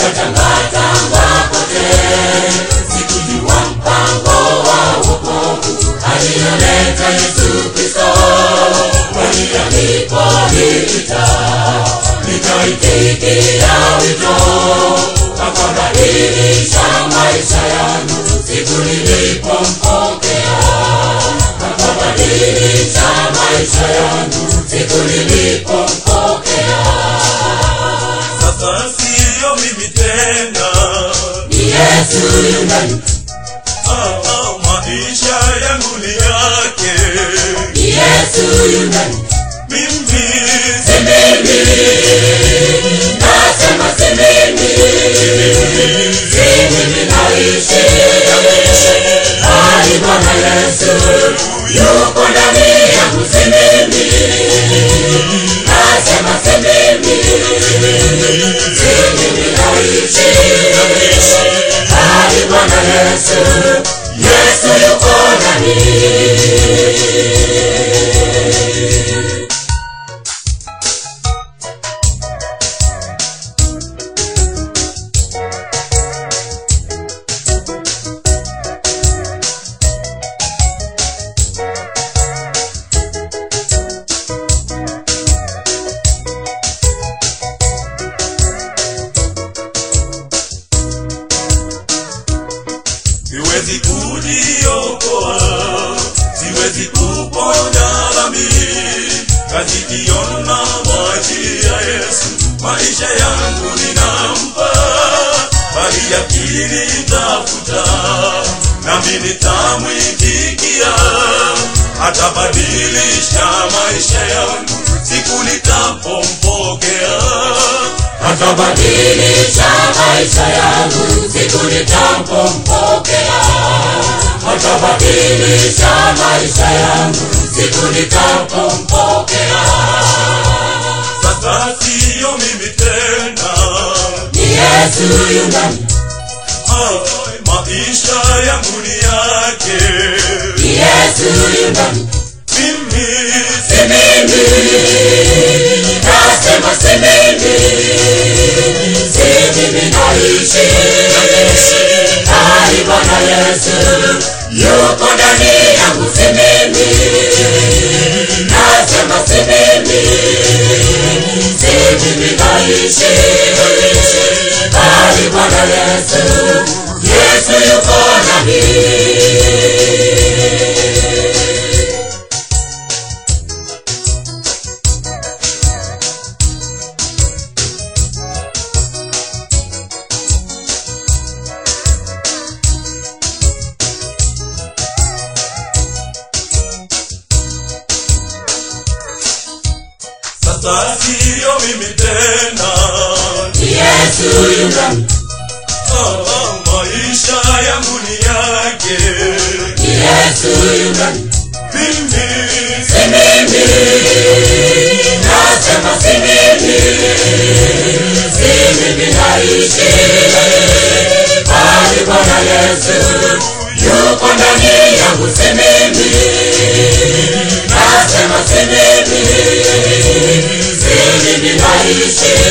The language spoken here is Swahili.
nikatangatanga kote sikujua mpango wa wokovu aliyoleta yesu kristo kwani alipoita nikaitikia wito akabadilisha maisha yangu siku nilipompokea akabadilisha maisha yangu siku nilipompokea sasa siyo mimi tena ni yesu yunani ah, ah, maisha yangu ni yake ni yesu yunani mimi si mimi nasema si mimi si mimi naishi bali bwana yesu yuko ndani yangu si mimi nasema si mimi si mimi naishi bali bwana yesu yesu yuko ndani siwezi kujiokoa siwezi kuponya dhambi kajikiona maji ya yesu maisha yangu ninampa bali yakini tafuta nami nitamwikikia atabadilisha maisha yangu siku nitapompokea atabadilisha maisha yangu siku nitapompokea atabadilisha maisha yangu siku nitapompokea sasa siyo mimi tena ni yesu yunani Ah, maisha yangu ni yake ni yesu yunani mimi si mimi nasema si mimi si mimi naishi bali bwana yesu yuko ndani yangu si mimi nasema si mimi si mimi naishi bali bwana yesu yesu yuko ndani sasa siyo mimi tena ni yesu yunani Ah, ah, maisha yangu ni yake ni yesu yunani mimi si mimi nasema si mimi si mimi naishi bali bwana yesu yuko ndani yangu si mimi nasema si mimi si mimi naishi